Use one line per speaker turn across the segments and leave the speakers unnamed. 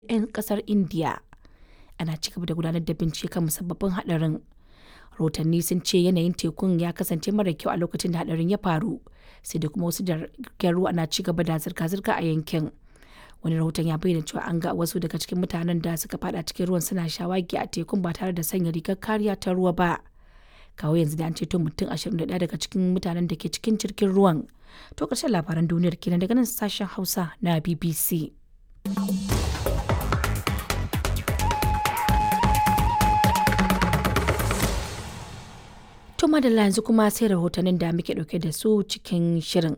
'yan kasar Indiya. Ana ci gaba da gudanar da bincike kan musabbabin hadarin. Rahotanni sun ce yanayin tekun ya kasance mara kyau a lokacin da hadarin ya faru, sai da kuma wasu jiragen ruwa na ci gaba da zirga-zirga a yankin. Wani rahoton ya bayyana cewa an ga wasu daga cikin mutanen da suka fada cikin ruwan suna shawagi a tekun ba tare da sanya rigar kariya ta ruwa ba. Kawo yanzu da an ceto mutum 21 daga cikin mutanen da ke cikin jirgin ruwan. To ƙarshen labaran duniyar kenan daga nan sashen Hausa na BBC. To madalla yanzu kuma sai rahotannin da muke ɗauke da su cikin shirin.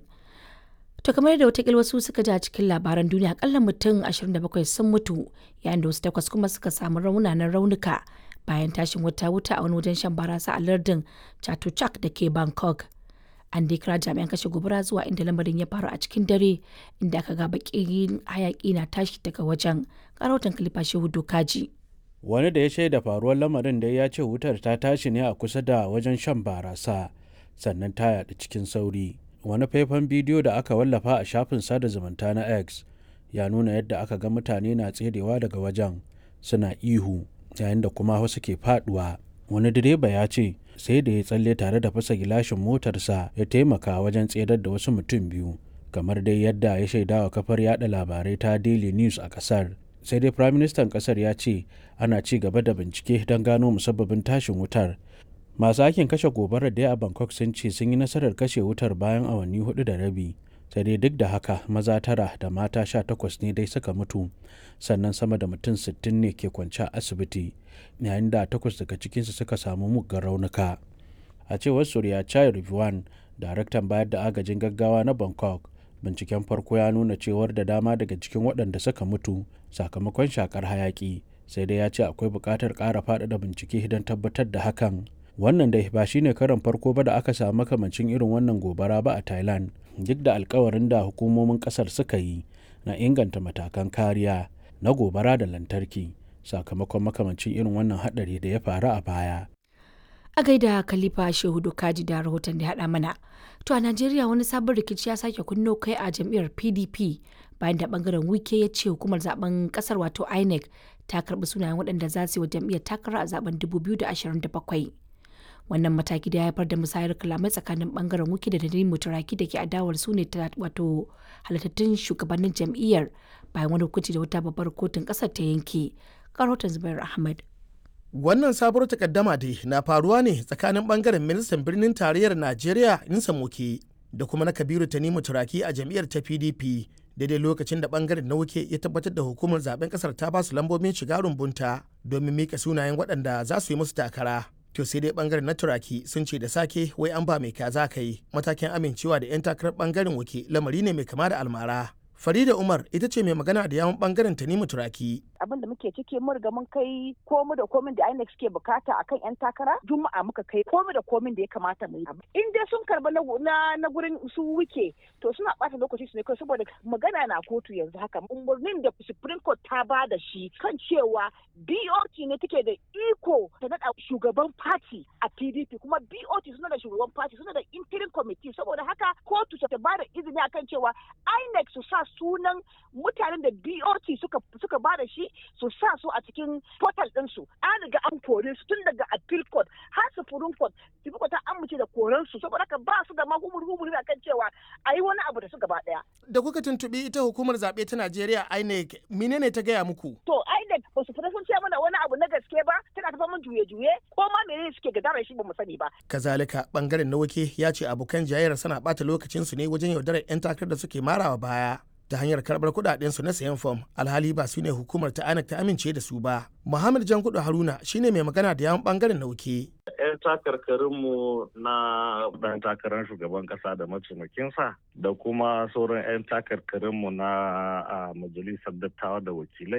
To kamar yadda watakila wasu suka ji a cikin labaran duniya akalla mutum 27 sun mutu yayin da wasu takwas kuma suka samu raunanan raunuka bayan tashin wata wuta a wani wajen shan barasa a lardin Chatuchak da ke Bangkok. An dai kira jami'an kashe gobara zuwa inda lamarin ya faru a cikin dare inda aka ga bakin hayaki na tashi daga wajen. Karautan Kalifa Shehu Dokaji.
wani da ya shaida faruwar lamarin da ya ce wutar ta tashi ne a kusa da wajen shan barasa sannan ta yaɗu cikin sauri wani faifan bidiyo da aka wallafa a shafin sada zumunta na x ya nuna yadda aka ga mutane na tserewa daga wajen suna ihu yayin da kuma wasu ke faduwa wani direba ya ce sai da ya tsalle tare da fasa gilashin motarsa ya taimaka wajen tserar da wasu mutum biyu kamar dai yadda ya shaidawa kafar yada labarai ta daily news a kasar sai dai firaministan kasar ya ce ana ci gaba da bincike don gano musabbabin tashin wutar masu aikin kashe gobarar da a bangkok sun ce sun yi nasarar kashe wutar bayan awanni hudu da rabi sai dai duk da haka maza tara da mata sha takwas ne dai suka mutu sannan sama da mutum sittin ne ke kwance a asibiti yayin da takwas daga cikinsu suka samu muggan raunuka a cewar surya chai rivuan daraktan bayar da agajin gaggawa na bangkok binciken farko ya nuna cewar da dama daga cikin waɗanda suka mutu sakamakon shakar hayaki sai dai ya ce akwai buƙatar ƙara faɗaɗa bincike don tabbatar da hakan wannan dai ba shine karan farko ba da aka samu makamancin irin wannan gobara ba a thailand duk da alkawarin da hukumomin ƙasar suka yi na inganta matakan kariya na gobara da lantarki sakamakon makamancin irin wannan haɗari da ya faru a baya
A gaida Khalifa Shehu Dokaji da rahoton da haɗa mana. To a Najeriya wani sabon rikici ya sake kunno kai a jam'iyyar PDP bayan da bangaren wike ya ce hukumar zaben kasar wato INEC ta karbi sunayen waɗanda za su yi wa jam'iyyar takara a zaben 2027. Wannan mataki da ya haifar da musayar kalamai tsakanin bangaren wike da Nadine Mutaraki da ke adawar su ne wato halittattun shugabannin jam'iyyar bayan wani hukunci da wata babbar kotun ƙasar ta yanke. Karotan Zubair Ahmad.
Wannan sabuwar takaddama dai na faruwa ne tsakanin bangaren ministan birnin tarayyar Najeriya Insa Moke da kuma na Kabiru Tanimu Turaki a jam'iyyar ta PDP daidai lokacin da bangaren na wuke ya tabbatar da hukumar zaben kasar ta basu lambobin shiga rumbunta domin mika sunayen waɗanda za su yi musu takara. To sai dai bangaren na Turaki sun ce da sake wai an ba mai kaza kai matakin amincewa da 'yan takarar bangaren wuke lamari ne mai kama da almara. Farida Umar ita ce mai magana da yawon bangaren Tanimu Turaki.
abin da muke ciki mun riga mun kai komi da komin da INEC suke bukata akan yan takara juma'a muka kai komi da komin da ya kamata mu yi in dai sun karba na na gurin su wuke to suna bata lokaci su ne kai saboda magana na kotu yanzu haka umarnin da Supreme Court ta ba da shi kan cewa BOT ne take da iko ta nada shugaban party a PDP kuma BOT suna da shugaban party suna da interim committee saboda haka kotu ta ba da izini akan cewa INEC su sa sunan mutanen da BOT suka suka ba da shi su sa su a cikin portal ɗinsu an riga an kore su tun daga appeal court har supreme court supreme court ta amince da koren su saboda haka ba su da ma humur humur kan cewa a yi wani abu da su gaba ɗaya.
Da kuka tuntuɓi ita hukumar zaɓe ta Najeriya INEC menene ta gaya muku?
To INEC ba su fita sun ce mana wani abu na gaske ba tana tafa mun juye-juye ko ma menene suke gadara shi ba mu sani ba.
Kazalika bangaren na wake ya ce abokan jayayyar suna ɓata lokacinsu ne wajen yaudarar 'yan takarar da suke marawa baya. ta hanyar karbar kudadensu na sayan fom alhali ba su ne hukumar ta anak ta amince da su ba muhammad jankudu haruna shine mai magana da yawan bangaren nauke
'yan takarkarinmu na dan takarar shugaban kasa da mataimakinsa da kuma sauran 'yan takarkarinmu na majalisar dattawa da wakilai